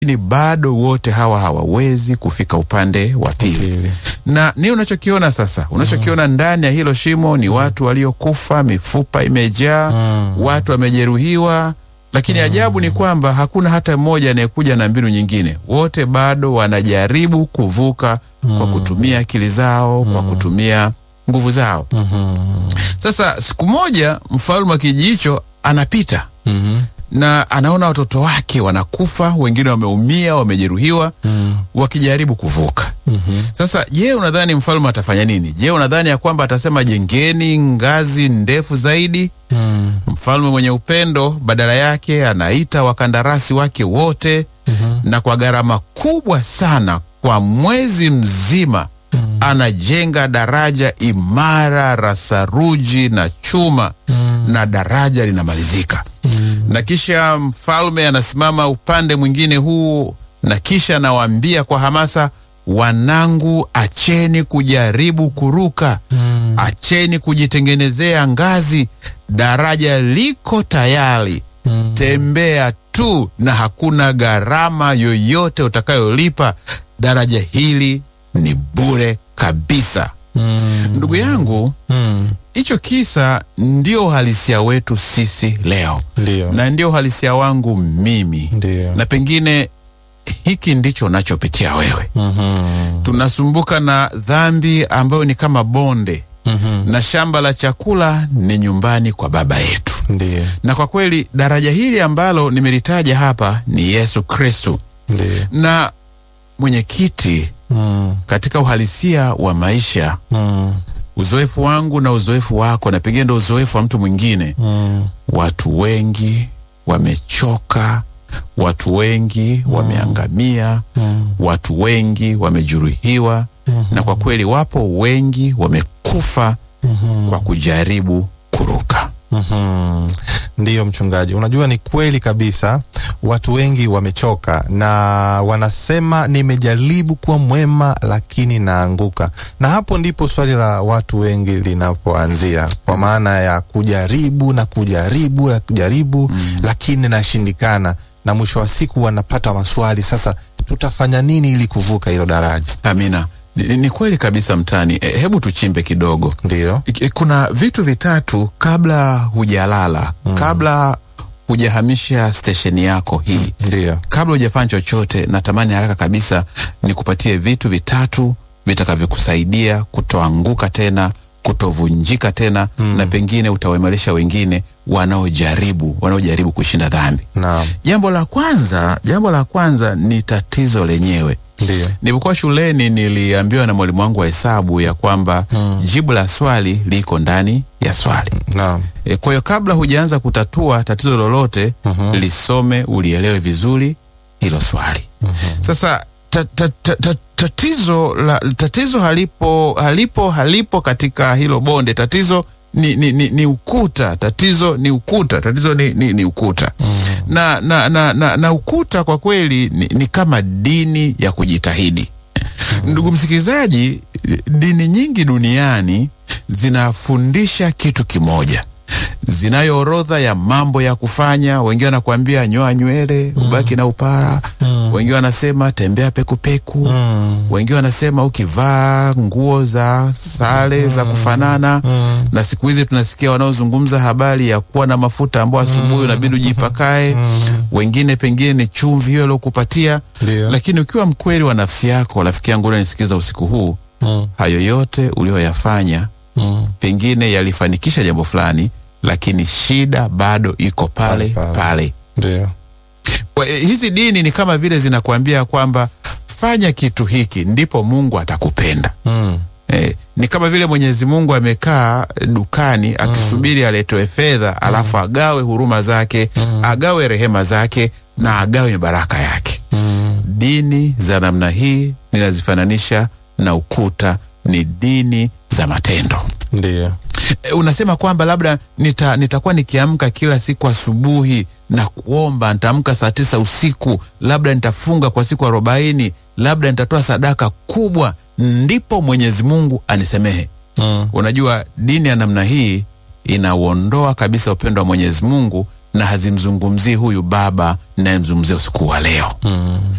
lakini bado wote hawa hawawezi kufika upande wa pili. Pili. Na ni unachokiona sasa, unachokiona ndani ya hilo shimo ni watu waliokufa, mifupa imejaa, watu wamejeruhiwa, lakini ajabu ni kwamba hakuna hata mmoja anayekuja na mbinu nyingine. Wote bado wanajaribu kuvuka kwa kutumia akili zao, kwa kutumia nguvu zao. Sasa siku moja mfalme wa kijiji hicho anapita Mhm. na anaona watoto wake wanakufa, wengine wameumia, wamejeruhiwa, wakijaribu kuvuka. Sasa je, unadhani mfalme atafanya nini? Je, unadhani ya kwamba atasema jengeni ngazi ndefu zaidi? Mm. Mfalme mwenye upendo, badala yake anaita wakandarasi wake wote na kwa gharama kubwa sana, kwa mwezi mzima anajenga daraja imara la saruji na chuma na daraja linamalizika na kisha mfalme anasimama upande mwingine huu, na kisha anawaambia kwa hamasa, wanangu, acheni kujaribu kuruka, acheni kujitengenezea ngazi, daraja liko tayari, tembea tu na hakuna gharama yoyote utakayolipa. Daraja hili ni bure kabisa. Ndugu yangu, Mm. hicho kisa ndio uhalisia wetu sisi leo Ndio. na ndio uhalisia wangu mimi Ndio. na pengine hiki ndicho unachopitia wewe. Mhm. Tunasumbuka na dhambi ambayo ni kama bonde Mhm. na shamba la chakula ni nyumbani kwa Baba yetu. Ndio. Na kwa kweli daraja hili ambalo nimelitaja hapa ni Yesu Kristu. Ndio. Na mwenyekiti, Mm. katika uhalisia wa maisha, Mm. uzoefu wangu na uzoefu wako, na pengine ndo uzoefu wa mtu mwingine, Mm. watu wengi wamechoka, watu wengi wameangamia, watu wengi wamejeruhiwa, na kwa kweli wapo wengi wamekufa kwa kujaribu kuruka. Mhm. Ndiyo mchungaji, unajua ni kweli kabisa, watu wengi wamechoka na wanasema nimejaribu kuwa mwema lakini naanguka, na hapo ndipo swali la watu wengi linapoanzia, kwa maana ya kujaribu na kujaribu na kujaribu lakini nashindikana, na mwisho wa siku wanapata maswali, sasa tutafanya nini ili kuvuka hilo daraja? Amina. Ni, ni kweli kabisa mtani. E, hebu tuchimbe kidogo. Ndiyo. E, kuna vitu vitatu kabla hujalala, kabla hujahamisha stesheni yako hii, Ndiyo. kabla hujafanya chochote, natamani haraka kabisa nikupatie vitu vitatu vitakavyokusaidia kutoanguka tena, kutovunjika tena, na pengine utawaimarisha wengine wanaojaribu wanaojaribu kushinda dhambi. Naam. Jambo la kwanza, jambo la kwanza ni tatizo lenyewe. Ndiyo. Nilipokuwa shuleni niliambiwa na mwalimu wangu wa hesabu ya kwamba jibu la swali liko ndani ya swali. Naam. E, kwa hiyo kabla hujaanza kutatua tatizo lolote lisome, ulielewe vizuri hilo swali. Sasa ta, ta, ta, ta, tatizo la, tatizo halipo halipo halipo katika hilo bonde. Tatizo ni, ni, ni, ni ukuta. Tatizo ni ukuta. Tatizo ni, ni, ni ukuta na, na, na, na, na ukuta kwa kweli ni, ni kama dini ya kujitahidi. Ndugu msikilizaji, dini nyingi duniani zinafundisha kitu kimoja, zinayo orodha ya mambo ya kufanya. Wengine wanakuambia nyoa nywele ubaki na upara, wengine wanasema tembea pekupeku, wengine wanasema ukivaa nguo za sare za kufanana, na siku hizi tunasikia wanaozungumza habari ya kuwa na mafuta ambayo asubuhi unabidi ujipakae, wengine pengine ni chumvi hiyo aliokupatia. Ndiyo. Lakini ukiwa mkweli wa nafsi yako, rafiki yangu unanisikiza usiku huu, Mm. hayo yote ulioyafanya Mm. pengine yalifanikisha jambo fulani, lakini shida bado iko pale Pale, pale. pale. Ndiyo. Kwa- eh, Hizi dini ni kama vile zinakuambia kwamba fanya kitu hiki ndipo Mungu atakupenda. Mm. Eh, ni kama vile Mwenyezi Mungu amekaa dukani akisubiri aletewe fedha alafu agawe huruma zake, agawe rehema zake na agawe baraka yake. Dini za namna hii ninazifananisha na ukuta, ni dini za matendo. Ndiyo. E, unasema kwamba labda nita, nitakuwa nikiamka kila siku asubuhi na kuomba, nitaamka saa tisa usiku, labda nitafunga kwa siku arobaini, labda nitatoa sadaka kubwa, ndipo Mwenyezi Mungu anisemehe. Mm. Unajua, dini ya namna hii inauondoa kabisa upendo wa Mwenyezi Mungu na hazimzungumzii huyu baba nayemzungumzia usiku wa leo.